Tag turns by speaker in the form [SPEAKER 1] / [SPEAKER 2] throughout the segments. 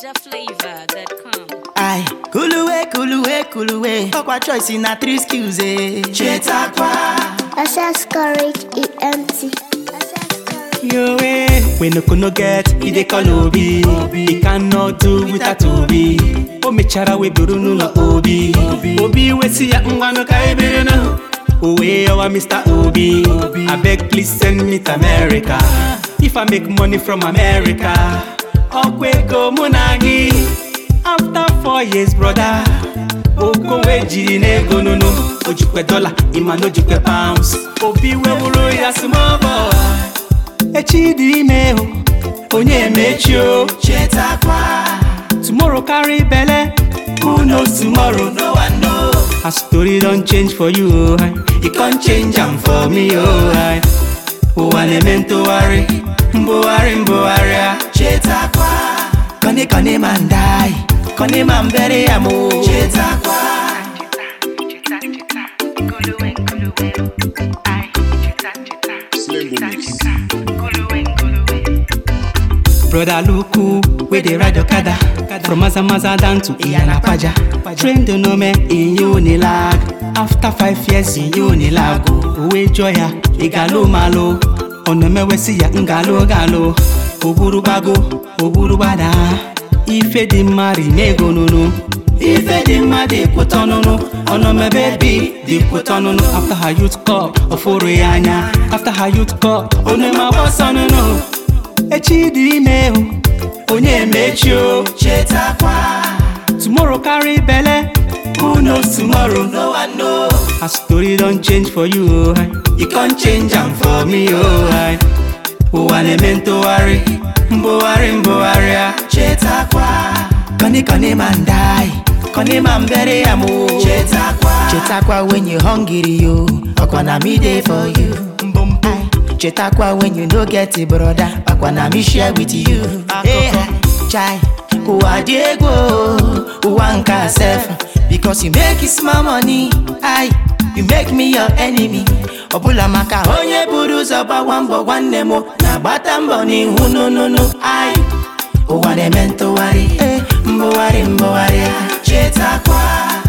[SPEAKER 1] NinjaFlavor.com.
[SPEAKER 2] Ai, kuluwe, kuluwe, kuluwe. Ọkwa choice na three skills eh. Chetakwa.
[SPEAKER 3] Access courage is empty. Access courage.
[SPEAKER 2] Yo eh. When no no get, he dey call Obi. He cannot do without Obi. O mechara we buru n'ụlọ Obi. Obi wesi ya ngwanụ ka e biri nụ. Owe ọwa Mr. Obi. Abeg please send me to America. If I make money from America. Ọkwa ego mụ na gị. After four years brother. Ogo wee jiri n'ego nụnụ. O jikwe dọla, ịma na o jikwe pounds. Obi wee bụrụ ya small boy. echi dị ime o onye emechi o chetakwa tomorrow carry belle who knows tomorrow no one know her story don change for you o hi. e con change am for me o hi. ụwa na-eme ntụgharị mbụgharị mbụgharị a chetakwa kọni kọni ma ndai kọni ma mbere ya mo chetakwa Brother Luku, where they ride Okada From Mazamaza down to Iyanapaja Train the nome in Unilag After five years in Unilag Uwe Joya, Igalo Malo Onomewesi ya Ngalo Galo Oguru Bago, Oguru Bada Ife di mari nego nunu Ife di mma dị kwụta ọnụnụ Ọnọmebe bi dị kwụta ọnụnụ After her youth cup, ọfụrụ ya anya After her youth cup, onema gbọsọ ọnụnụ echi dị ime o onye emechi o chetakwa tomorrow carry belle who knows tomorrow no one know her story don change for you o hi. e con change am for me o hi. ụwa na-eme ntụgharị mbụgharị mbụgharị a chetakwa kọni kọni ma ndai kọni ma mbere ya mo chetakwa chetakwa when you hungry yo ọkwa na me dey for you mbombo chetakwa when you no get a brother ọkwa na me share with you Eh, chai ụwa dị egwu o, ụwa nka sef because you make small money ai you make me your enemy ọbụla maka onye buru ụzọ gbawa mbọ nwanne m na-agbata mbọ n'ihu nụnụnụ ai ụwa na-eme ntụgharị eh, mbụgharị mbụgharị a. chetakwa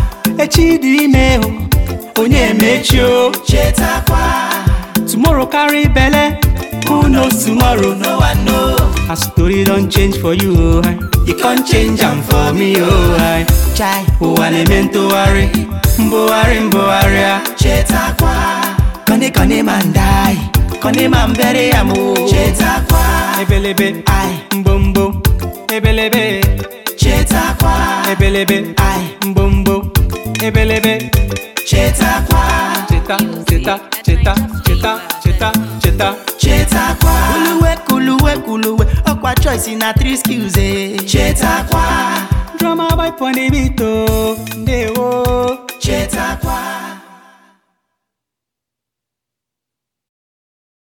[SPEAKER 2] echi dị ime o onye emechi o chetakwa tomorrow carry belle who knows tomorrow no one know her story don change for you o hi. e con change am for me o hi. chai ụwa na-eme ntụgharị mbụgharị mbụgharị a chetakwa kọni kọni ma ndai kọni ma mbere ya mo chetakwa ebelebe ai mbombo ebelebe chetakwa ebelebe ai mbombo ebelebe chetakwa cheta cheta cheta cheta cheta cheta chetakwa kuluwe kuluwe kuluwe ọkwa choice na three skills eh chetakwa drama boy pon the beat o ndewo chetakwa